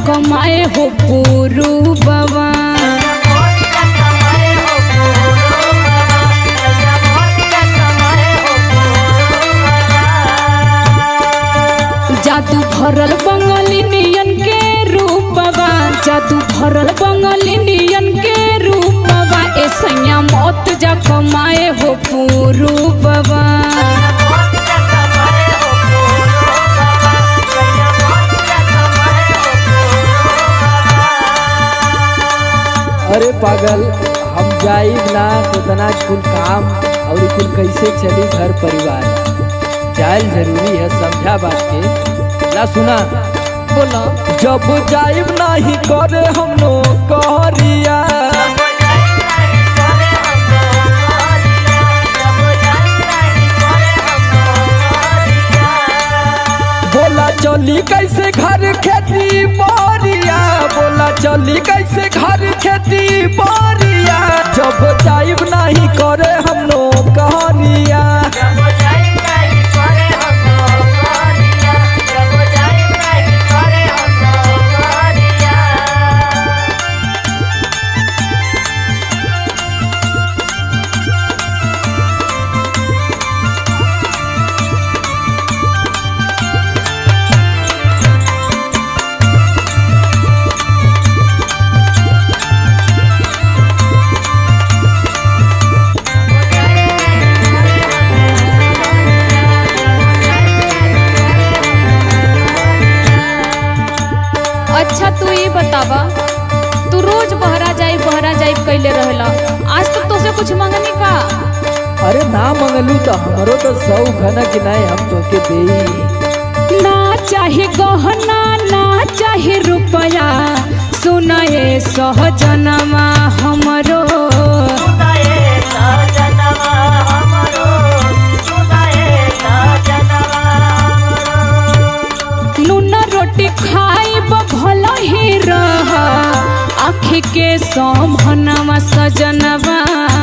कमाए हो पूरू बाबा जादू भरल बंगालिनियन के रूपवा जादू भरल बंगालिनियन के रूपवा ए सैया मौत जा कमाए हो पूरू बाबा अरे पागल हम जाइब ना तो तना कुल काम और कुल कैसे चली घर परिवार जायल जरूरी है समझा बात के ना सुना बोलो जब जाइब नाही करे हम नो कहरिया बोला चली कैसे घर खेती बारिया बोला चली कैसे घर खेती बारिया जब जाइब नहीं करे हम नो कहरिया अच्छा तू ये बतावा तू रोज बहरा जाई बहरा जाई कैले रहला आज तक तो से कुछ मंगनी का अरे ना मंगलू तो हमरो तो सौ घना कि नहीं हम तो के देई ना चाहे गहना ना चाहे रुपया सुनाए सहजनमा हमरो नून रोटी खाइब भल ही रह आखी के समहनवा सजनवा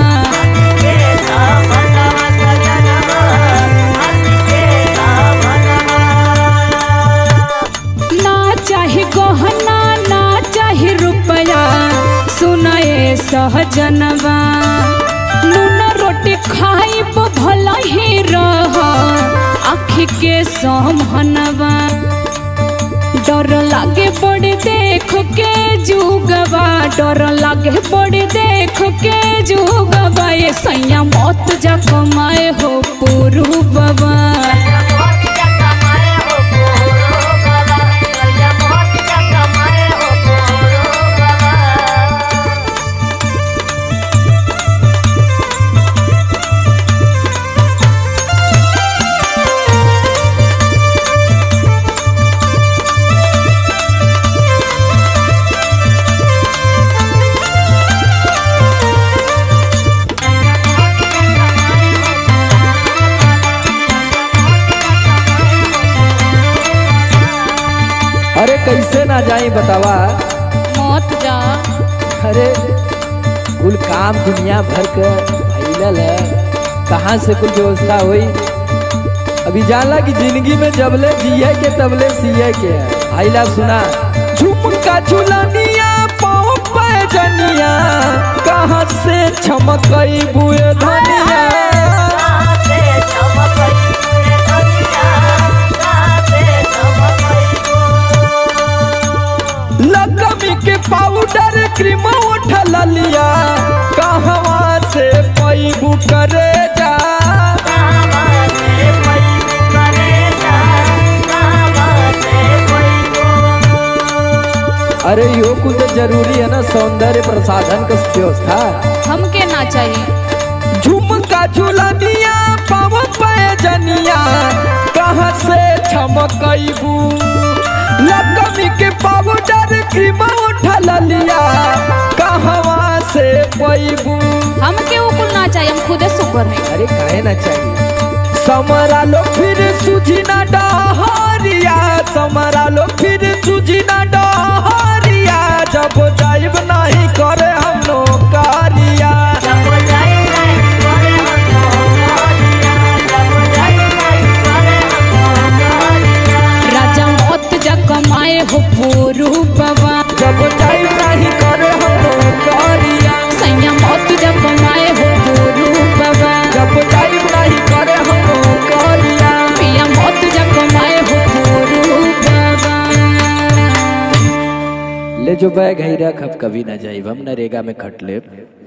ना चाहे गहना ना चाहे रुपया सुनाए सहजनवा नून रोटी खाइब भल ही रह आखी के समहनवा डर लागे बड़े देख के जुगवा डर लागे बड़े देख के जुगवा ये सैया मौत जा कमाए हो पुरु बाबा अरे कैसे ना जाई बतावा मौत जा अरे कुल काम दुनिया भर के फैलल है कहाँ से कुल व्यवस्था हुई अभी जानला कि जिंदगी में जबले जिए के तबले सिए के है आइला सुना झुमका झुलनिया पाँव पैजनिया कहाँ से छमकई बुए धनिया लकमी के पाउडर क्रीम उठल लिया कहवा से पैबू करे जा अरे यो कुल तो जरूरी है ना सौंदर्य प्रसाधन का व्यवस्था हमके ना चाहिए झुमका झुलनिया पाव पैजनिया कहाँ से छमकईबू लकमी के पाउडर क्रीम उठल लिया कहवा से पैबू हमके वो कुल ना चाहिए हम खुदे सुपर हैं अरे काहे ना चाहिए समरा लो फिर सूझी ना डहरिया समरा लो फिर सूझी ना डहरिया जब जाइब नहीं करे हम नौकरिया राजा मौत जा कमाए हो पुरु बाबा ले जो बैग है रख अब कभी ना जाइब हम नरेगा में खट लेब